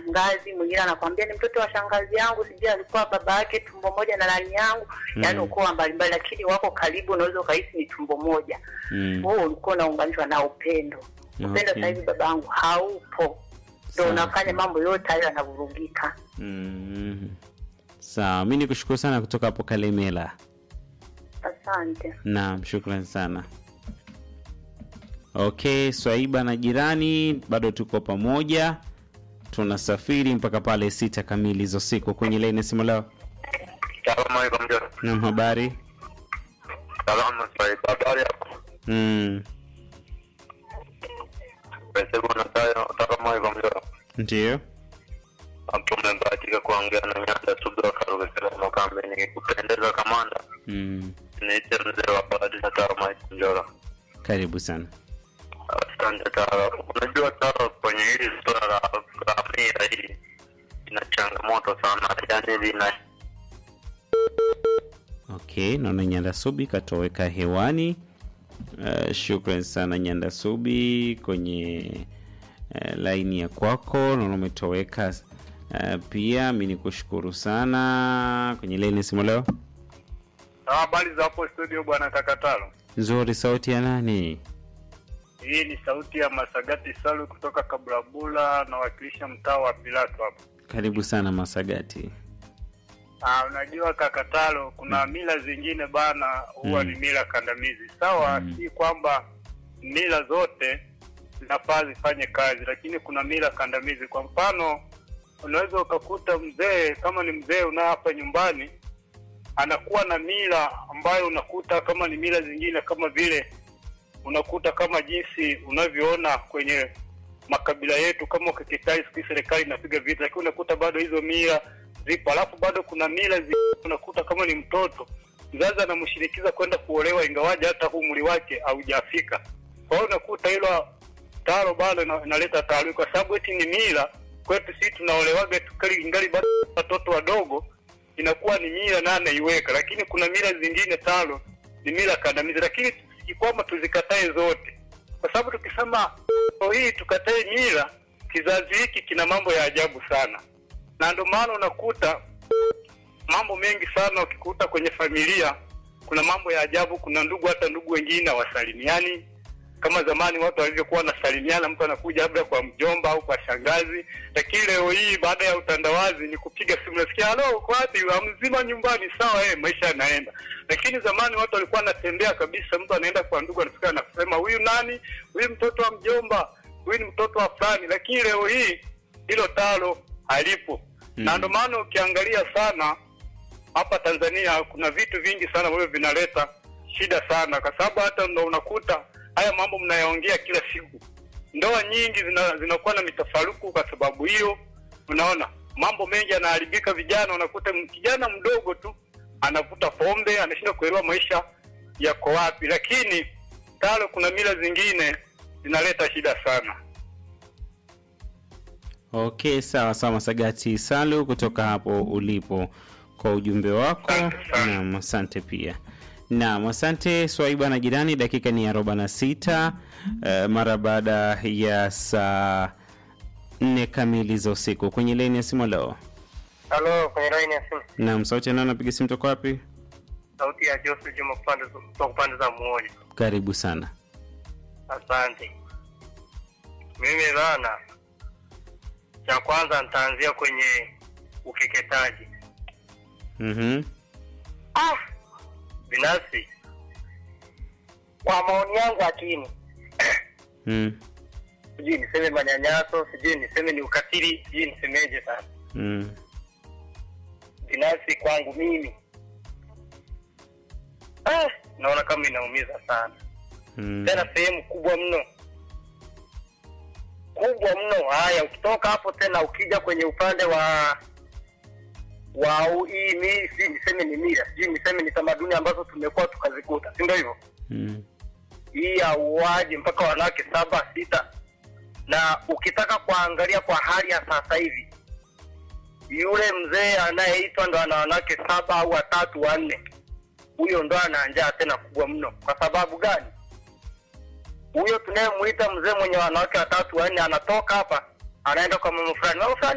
shangazi, mwingine anakwambia ni mtoto wa shangazi yangu, sijui alikuwa baba yake tumbo moja na nani yangu, Mm. yaani ukoo mbalimbali, lakini wako karibu, unaweza ukahisi ni tumbo moja. Mm. Huo ulikuwa unaunganishwa na upendo. Upendo Okay. sasa hivi babangu haupo, ndo Sawa. unafanya mambo yote hayo yanavurugika. Mm. Sawa, mi nikushukuru sana kutoka hapo Kalemela. Asante. Naam, shukrani sana. Okay, Swaiba na jirani, bado tuko pamoja, tunasafiri mpaka pale sita kamili za usiku. Kwenye laini ya simu leo, Salamu alaikum mjomba. naam, habari Salamu Swahili. Habari yako? mm. Pese kuna tayo. Salamu alaikum mjomba. Ndio, Hapo mmebahatika kuongea na Nyanda Subira Karuge Selama Kambe. Nikikupendeza kamanda, mm. niite mzee wa Badi na Taro Mike Njora. karibu sana. Asante Taro. Unajua Taro, kwenye hili suala la la mila hili ina changamoto sana, yaani lina Okay, naona Nyanda Subi katoweka hewani. Uh, shukran sana Nyanda Subi kwenye uh, laini ya kwako, naona umetoweka uh, pia. Mi nikushukuru sana kwenye laini ya simu leo. Habari za hapo studio bwana Kakatalo. Nzuri, sauti ya nani? Hii ni sauti ya Masagati Salu kutoka Kabulabula, nawakilisha mtaa wa Pilato hapa. Karibu sana Masagati. Ah, unajua Kakatalo, kuna mila zingine bana huwa Mm. ni mila kandamizi. Sawa, Mm. si kwamba mila zote zinafaa zifanye kazi, lakini kuna mila kandamizi. Kwa mfano, unaweza ukakuta mzee kama ni mzee unao hapa nyumbani anakuwa na mila ambayo unakuta kama ni mila zingine kama vile unakuta kama jinsi unavyoona kwenye makabila yetu kama ukikitai siku hizi serikali inapiga vita, lakini unakuta bado hizo mila zipo. Alafu bado kuna mila zi, unakuta kama ni mtoto mzazi anamshinikiza kwenda kuolewa ingawaje hata umri wake haujafika. Kwa hiyo unakuta hilo taro bado ina- inaleta taharuki, kwa sababu eti ni mila kwetu sisi tunaolewaga tukali ingali bado watoto wadogo, inakuwa ni mila na anaiweka, lakini kuna mila zingine talo ni mila kandamizi, lakini si kwamba tuzikatae zote, kwa sababu tukisema leo hii tukatae mila, kizazi hiki kina mambo ya ajabu sana, na ndio maana unakuta mambo mengi sana ukikuta kwenye familia kuna mambo ya ajabu. Kuna ndugu, hata ndugu wengine hawasalimiani kama zamani watu walivyokuwa wanasalimiana, mtu anakuja labda kwa mjomba au kwa shangazi, lakini leo hii baada ya utandawazi ni kupiga simu, nasikia halo, uko wapi? "Ah, mzima nyumbani, sawa, eh, maisha yanaenda. Lakini zamani watu walikuwa wanatembea kabisa, mtu anaenda kwa ndugu, anafika anasema huyu nani, huyu mtoto wa mjomba, huyu ni mtoto wa fulani. Lakini leo hii hilo talo halipo Mm. na ndio maana ukiangalia sana hapa Tanzania kuna vitu vingi sana ambavyo vinaleta shida sana, kwa sababu hata ndo unakuta haya mambo mnayaongea kila siku. Ndoa nyingi zina, zinakuwa na mitafaruku kwa sababu hiyo. Unaona mambo mengi yanaharibika, vijana unakuta m- kijana mdogo tu anavuta pombe, anashindwa kuelewa maisha yako wapi. Lakini talo, kuna mila zingine zinaleta shida sana. Okay, sawa sawa, Masagati Salu kutoka hapo ulipo kwa ujumbe wako. Asante sana. Naam, asante pia. Naam, asante Swaiba na jirani. Dakika ni arobaini na sita uh, mara baada ya saa nne kamili za usiku kwenye leni ya simu leo. Halo, kwenye line ya simu. Naam, sauti nao napiga simu toka wapi? Sauti ya Joseph Juma kupande kutoka upande za Muoji. Karibu sana. Asante. Mimi bana, cha kwanza nitaanzia kwenye ukeketaji. Mhm. Ah, binafsi kwa maoni yangu lakini Mm. sijui niseme manyanyaso, sijui niseme ni ukatili, sijui nisemeje sasa. Mm. Binafsi kwangu mimi ah, naona kama inaumiza sana Mm. tena sehemu kubwa mno kubwa mno. Haya, ukitoka hapo tena ukija kwenye upande wa wa u- hii mi si niseme ni mila, sijui niseme ni tamaduni ambazo tumekuwa tukazikuta, si ndio hivyo? Mm. Hii ya uuaji mpaka wanawake saba sita, na ukitaka kuangalia kwa hali ya sasa hivi, yule mzee anayeitwa ndo ana wanawake saba au watatu wanne, huyo ndo ana njaa tena kubwa mno. Kwa sababu gani? Huyo tunayemuita mzee mwenye wanawake watatu wanne anatoka hapa anaenda kwa mama fulani, mama fulani